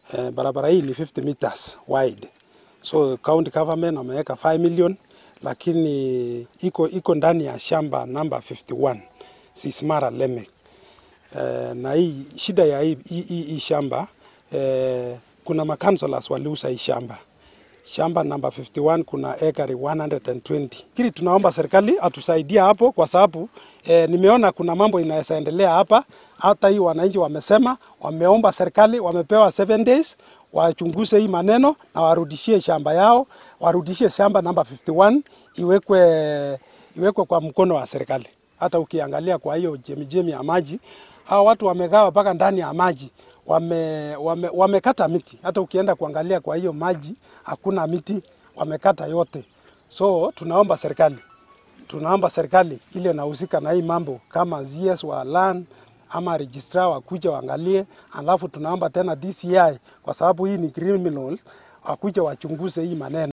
Eh, barabara hii ni 50 meters wide, so county government wameweka 5 million, lakini iko iko ndani ya shamba namba 51 Sismara Lemek. Eh, na hii shida ya hii, hii, hii, hii shamba eh, kuna makansolas waliuza hii shamba shamba namba 51 kuna ekari 120. Kili tunaomba serikali atusaidie hapo, kwa sababu eh, nimeona kuna mambo inaweza endelea hapa. Hata hii wananchi wamesema, wameomba serikali, wamepewa 7 days wachunguze hii maneno na warudishie shamba yao, warudishie shamba namba 51 iwekwe iwekwe kwa mkono wa serikali. Hata ukiangalia kwa hiyo jemijemi ya maji, hawa watu wamegawa mpaka ndani ya maji wame, wame, wamekata miti. Hata ukienda kuangalia kwa hiyo maji hakuna miti, wamekata yote. So tunaomba serikali, tunaomba serikali ile inahusika na hii mambo kama CS wa land ama registrar wakuja waangalie, alafu tunaomba tena DCI kwa sababu hii ni criminal, wakuja wachunguze hii maneno.